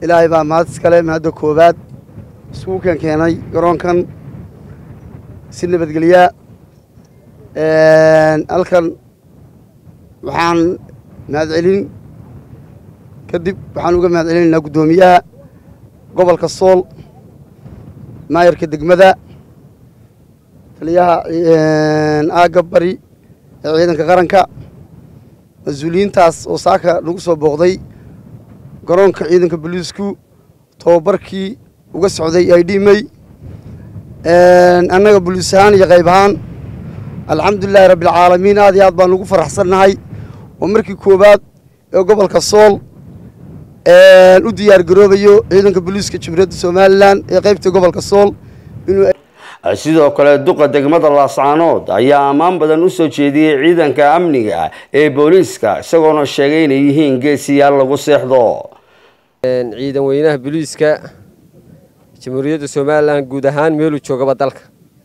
ilaahay baa mahad iskale mahadda koowaad iskugu keen keenay garoonkan si nabadgelyaa halkan waxaan mahadcelin kadib waxaan uga mahad celinaynaa guddoomiyaha gobolka sool maayarka degmada taliyaha aagga bari ee ciidanka qaranka mas-uuliyiintaas oo saaka nagu soo booqday garoonka ciidanka boliisku tobabarkii uga socday ay dhimay annaga boliis ahaan iyo qayb ahaan alxamdulilaahi rabbialcaalamiin aad iyo aad baan ugu faraxsannahay oo markii koowaad ee gobolka sool u diyaar garoobayo ciidanka boliiska jumhuuriyadda somalilan ee qaybta gobolka sool inuu sidoo kale duqa degmada laascaanood ayaa ammaan badan u soo jeediyey ciidanka amniga ee booliiska isagoona sheegay inay yihiin geesiyaal lagu seexdo ciidan weynaha booliiska jamhuuriyadda somalilan guud ahaan meeluu joogaba dalka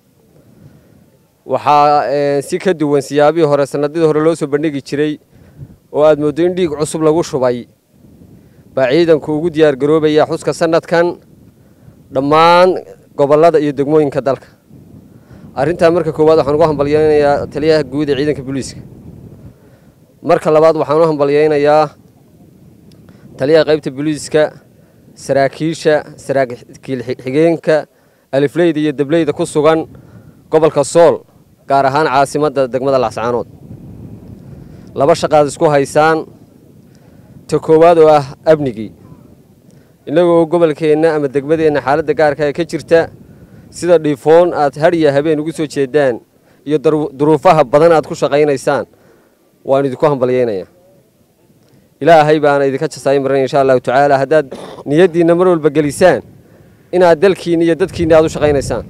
waxaa si ka duwan siyaabihii hore sanadidii hore loo soo bandhigi jiray oo aad mooddo in dhiig cusub lagu shubay baa ciidanku ugu diyaar garoobaya xuska sanadkan dhammaan gobollada iyo degmooyinka dalka arrintaa marka koowaad waxaan ugu hambalyaynayaa taliyaha guud ee ciidanka booliiska marka labaad waxaan u hambalyaynayaa taliyaha qaybta booliiska saraakiisha saraakiil xigeenka alifleyda iyo dableyda ku sugan gobolka sool gaar ahaan caasimadda degmada laascaanood laba shaqaad isku haysaan ta koowaad oo ah amnigii innagoo gobolkeenna ama degmadeenna xaaladda gaarka ee ka jirta sida dhiifoon aad hadhiya habeen ugu soo jeedaan iyo duruufaha badan aad ku shaqaynaysaan waan idinku hambalyaynayaa ilaahay baana idinka jasaayin maran insha allahu tacaala haddaad niyaddiinna mar walba gelisaan inaad dalkiinna iyo dadkiinna aad u shaqaynaysaan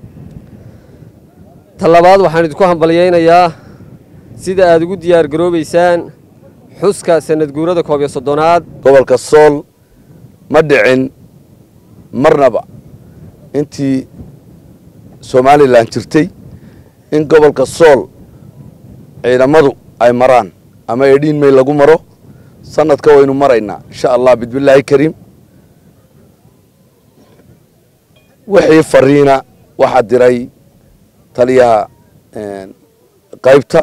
ta labaad waxaan idinku hambalyaynayaa sida aad ugu diyaar garoobaysaan xuska sanad guurada koob iyo soddonaad gobolka sool ma dhicin marnaba intii somalilan jirtay in gobolka sool ciidamadu ay maraan ama edhiin may lagu maro sanadka waynu maraynaa insha allah bismillaahi kariim wixii fariina waxaa diray taliyaha qaybta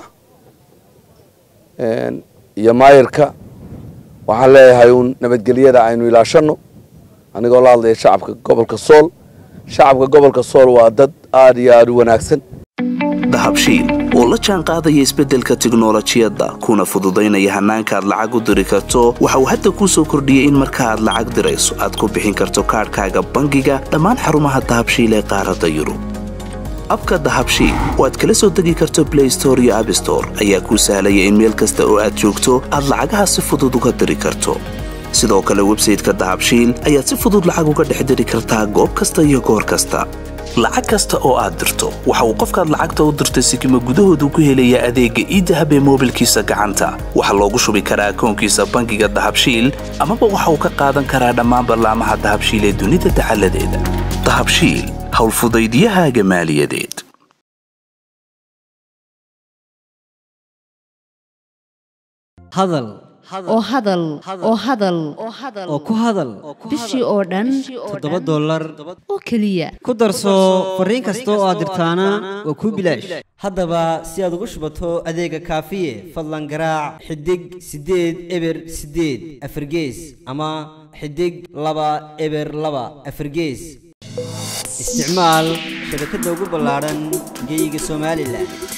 iyo maayirka waxaan leeyahay uun nabadgelyada aynu ilaashanno anigoo la hadlaya shacabka gobolka sool shacabka gobolka sool waa dad aada iyo aada u wanaagsan dahabshiil oo la jaan qaadaya isbeddelka tiknolojiyadda kuna fududaynaya hannaanka aad lacag u diri karto waxa uu hadda kuu soo kordhiyey in marka aad lacag dirayso aad ku bixin karto kaadhkaaga bangiga dhammaan xarumaha dahabshiil ee qaaradda yurub abka dahabshiil oo aad kala soo degi karto blay store iyo abstore ayaa kuu sahlaya in meel kasta oo aad joogto aad lacagaha si fudud uga diri karto sidoo kale websayteka dahabshiil ayaad si fudud lacag uga dhex diri kartaa goob kasta iyo goor kasta lacag kasta oo aad dirto waxa uu qofkaad lacagta u dirtay sikima gudahoodu ku helayaa adeegga iidahab ee moobilkiisa gacanta waxaa loogu shubi karaa akoonkiisa bangiga dahabshiil amaba waxa uu ka qaadan karaa dhammaan ballaamaha dahabshiil ee dunida dacaladeeda dahabshiil howlfudaydiyahaaga maaliyadeed hadal oo hadal oo hadal oo ku hadal bishii oo dhan toddoba dollar oo keliya ku darso fariin kasta oo aad dirtaana waa kuu bilaash haddaba si aad ugu shubato adeega kaafiye fadlan garaac xidig siddeed eber siddeed afargees ama xidig laba eber laba afargees isticmaal shabakadda ugu ballaadhan geeyiga somalilan